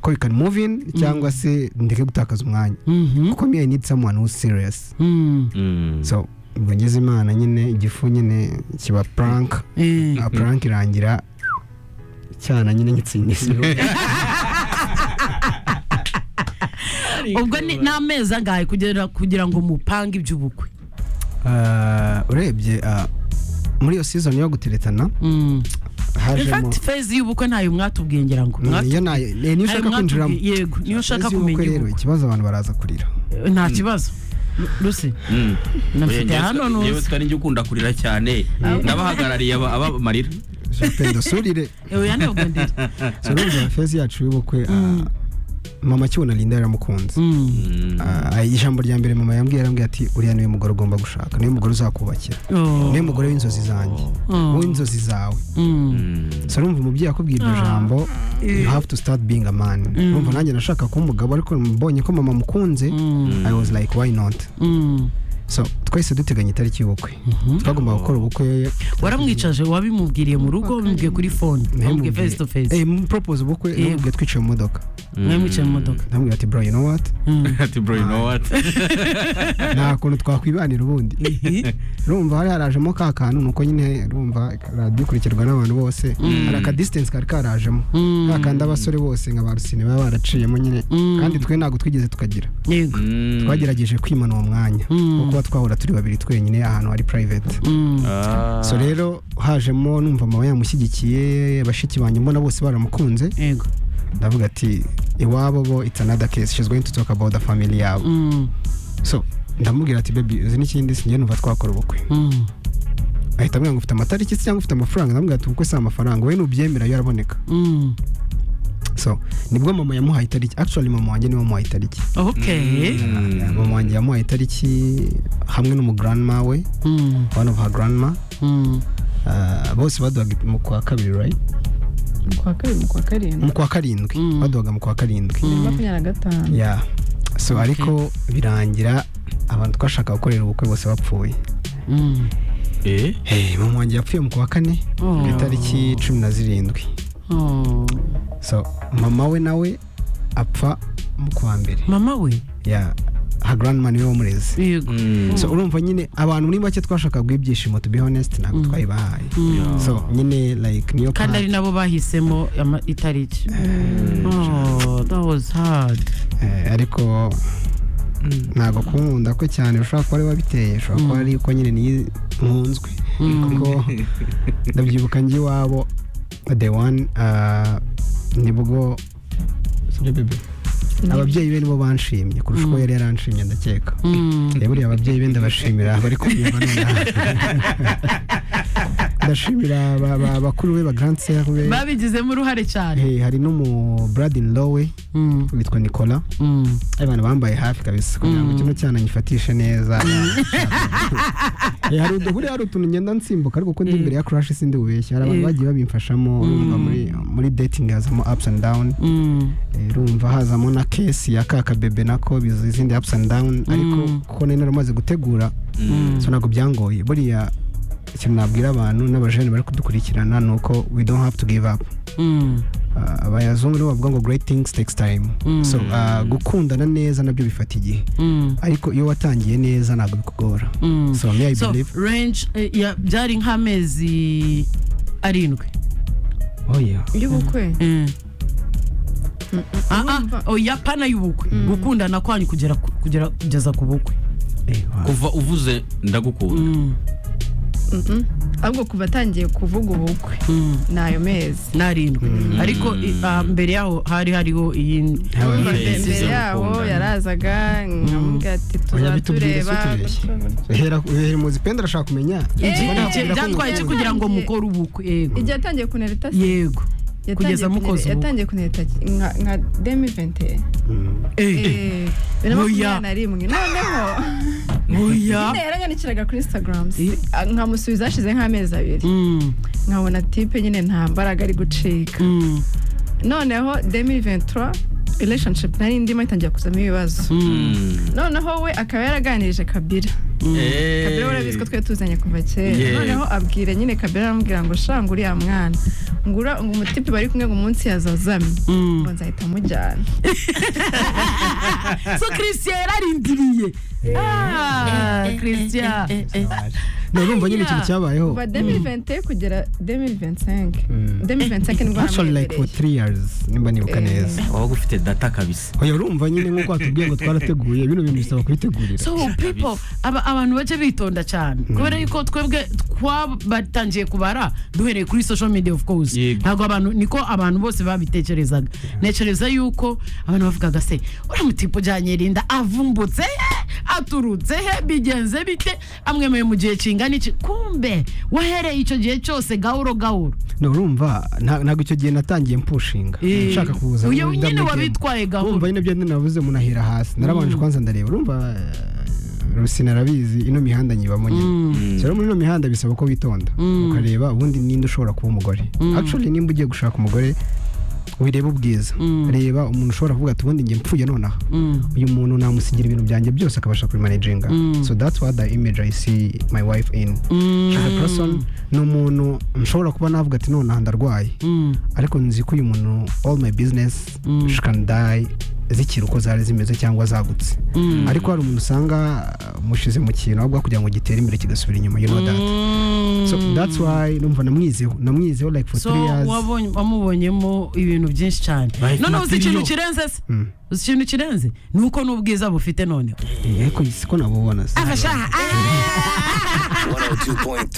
ko we can move in cyangwa se ndeke gutakaza umwanya Mhm. kuko me i need someone who's serious Mhm. so ubwo ngeze imana nyine igifu nyine kiba prank Eh. a prank irangira cyana nyine ngitsindisa ubwo ni- ni amezi angahe kugira kugira ngo mupange iby'ubukwe Ah, urebye ah, muri iyo season yo guteretana Mm. In hajemo fact, phase y'ubukwe ntayo mwatubwiye ngira ngo Mm, iyo Mwatu- nayo ni- niyo ayo ushaka mwatubwiye, kwinjiramo yego niyo ushaka Ese kumenya ubukwe rero iby'ubukwe. ikibazo abantu baraza kurira nta kibazo Lucy nafite hano yewe nuzi tutari njye ukunda kurira cyane ndabahagarariye aba- abamarira jean dusurire yewe yanebwe ndiri so urumva fezi yacu y'ubukwe ah, mama kibona linda yaramukunze Mm. Ah, ijambo rya mbere mama yambwiye yarambwiye ati uriya niwe mugore ugomba gushaka niwe mugore uzakubakira Oh. niwe mugore w'inzozi zanjye Oh. w'inzozi zawe Mm. so urumva umubyeyi akubwiye iryo jambo you have to start being a man urumva nanjye nashaka kuba umugabo ariko mbonye ko mama amukunze i was like why not Mm. so twahise duteganya itariki y'ubukwe twagombaga gukora ubukwe waramwicaje wabimubwiriye mu rugo wabimubwiye kuri fone wabimubwiye face to face eh propose ubukwe namubwiye twicaye mu modoka mwamwicaye mu modoka namubwiye ati bro you know what ati bro you know what nta kuntu twakwibanira ubundi urumva hari harajemo ka kantu nuko nyine urumva radiyo ikurikirwa n'abantu bose hari aka distance kari karajemo ka kandi abasore bose nka ba rusine baba baraciyemo nyine kandi twe ntabwo twigeze tukagira yego Mm. twagerageje kwimana uwo mwanya kuko kuba twahura turi babiri twenyine ahantu hari private Ah. so rero hajemo numva mama yamushyigikiye bashiki banjye mbona bose baramukunze yego ndavuga ati iwabo bo it's another case she's going to talk about the family yabo Mm. so ndamubwira ati baby uzi n'ikindi sinjye numva twakora ubukwe Mm. ahita ambwira ngo ufite amatariki se cyangwa ufite amafaranga ndamubwira ati ubukwe si amafaranga wowe nubyemera yo araboneka Mm. so nibwo mama yamuhaye itariki actually mama wanjye niwe wamuhaye itariki okay mama wanjye yamuhaye itariki hamwe n'umugranma we Mm. one of her grandma Mm. Ah, bose baduhaga mu kwa kabiri right ku wa kabiri mu kwa karindwi mu kwa karindwi baduhaga mu kwa karindwi makumyabiri na gatanu yeah so ariko birangira abantu twashakaga gukorera ubukwe bose bapfuye Mm. Eh? Hey, mama wanjye yapfuye mu kwa kane ku itariki cumi na zirindwi Oh. so mama we nawe apfa mu kwa mbere mama we ya ha grandma niwe wamureze yego so urumva nyine abantu muri make twashakaga ibyishimo to be honest ntabwo twayibahaye so nyine like niyo kandi ari part, nabo bahisemo ama- itariki Oh, that was hard eh, ariko ntabwo kunkunda ko cyane ushobora kuba ari wabiteye ushobora kuba ari ko nyine niyi nkunzwe kuko ndabyibuka njye iwabo the one ah, nibwo Sibyo, bebe? ababyeyi be nibo banshimye kurusha uko yari yaranshimye ndakeka Mm. Eh, buriya ababyeyi be ndabashimira bari kubyumva nonaha ndashimira ba- ba- bakuru be ba grand sœur be babigizemo uruhare cyane Eh, hari n'umu brad in law we Mm. witwa nicola Mm. abantu bambaye hafi kabisa kugira ngo kino cyana nyifatishe neza Eh, hari udu- buriya hari utuntu ngenda nsimbuka ariko kundi imbere ya crash sindi bubeshya hari abantu Eh. bagiye babimfashamo urumva muri muri dating hazamo ups and down Mm. Eh, urumva hazamo na kesi ya kaka bebe nako bizi izindi ups and down ariko kuko nari naramaze gutegura so ntabwo byangoye buriya ikintu nabwira abantu n'abajene bari kudukurikirana ni uko we don't have to give up Mm. Ah, abayazungu nibo bavuga ngo great things takes time so ah, gukundana neza nabyo bifata igihe Mm. ariko iyo watangiye neza ntabwo bikugora Mm. so me i so believe range eh, ya- byari nk'amezi arindwi oh yeah y'ubukwe Mm. Ah, ah, Urumva- oya pana y'ubukwe gukundana kwanyu kugera ku- kugera kugeza ku bukwe Eh, wow. kuva uvuze ndagukunda Mm. Mhm. ahubwo kuva atangiye kuvuga ubukwe Mm. ni ayo mezi n'arindwi ariko i- ah, mbere yaho hari hariho iyi Habaye Urumva Yes. mbere yabo Yes. yarazaga nkamubwira ati Yabitubwira tuzatureba se tubeshye. Ehera ehera muzi penda arashaka kumenya Eh, Ubona Icyo akubwira ko byatwaye iki ngo- kugira ngo mukore ubukwe yego igihe yatangiye kunereta se yego yatangiye kugeza kunere- mukoze ubukwe yatangiye kunereta ki- nka nka demi vente Eh, bibiri na Oya. makumyabiri na rimwe noneho oya nyine yaranyandikiraga kuri instagram Eh. nkamusubiza hashize nk'amezi abiri Mm, nkabona tipe nyine nta mbaraga ari gucika mm, noneho demi ventura relationship nari ndimo itangiye kuzamo ibibazo mm, noneho we akaba yaraganirije kabira kabera warabizi ko twari tuzanye kuva kera Yeah. noneho abwira nyine kabera aramubwira ngo shanga uriya mwana ngura ngo umutipe bari kumwe ngo umunsi yazazamye Mm. ngo nzahita mujyana so christian yararindiriye Ah, christian urumva nyine ikintu cyabayeho kuva 2020 kugera 2025 Mm. 2025 nibwo actually like for hamwegereye three years nimba nibuka Eh. neza waba ufite data kabisa oya urumva nyine nk'uko watubwiye ngo twarateguye bino bintu bisaba kubitegurira so people aba abantu bajya bitonda cyane kubera yuko twebwe twabatangiye kubara duhereye kuri social media of course Yego. ntabwo abantu niko abantu bose babitekerezaga ntekereza yuko abantu bavugaga se uriya mutipe ujyanye rinda avumbutse he aturutse he bigenze bite amwemeye mu gihe kingana iki kumbe wahereye icyo gihe cyose gahoro gahoro no urumva nta- ntabwo icyo gihe natangiye mpushinga Eh, nshaka kuza uyu muri nyine WM. wabitwaye gahunda. urumva nyine byo nabuze munahera hasi narabanje kwanza ndareba urumva eh, rusi narabizi ino mihanda nyibamo nyine rero muri ino mihanda bisaba ko witonda ukareba ubundi ninde ushobora kuba umugore actually nimba ugiye gushaka umugore wireba ubwiza reba umuntu ushobora kuvuga ati ubundi njye mpfuye nonaha uyu muntu namusigira ibintu byanjye byose akabasha kubimanaginga so that's what the image i see my wife in she's a person ni umuntu nshobora kuba navuga ati nonaha ndarwaye ariko nzi ko uyu muntu all my business she can die zikiri uko zari zimeze cyangwa zagutse ariko hari umuntu usanga uh, mushize mu kintu ahubwo kugira ngo gitere imbere kigasubira inyuma you know that so that's why numva namwizeho namwizeho like for so three years wabonye- wamubonyemo ibintu byinshi cyane Life noneho uzi ikintu material. kirenze se uzi ikintu kirenze ni uko n'ubwiza bufite noneho Eh, ariko siko nabubona se afasha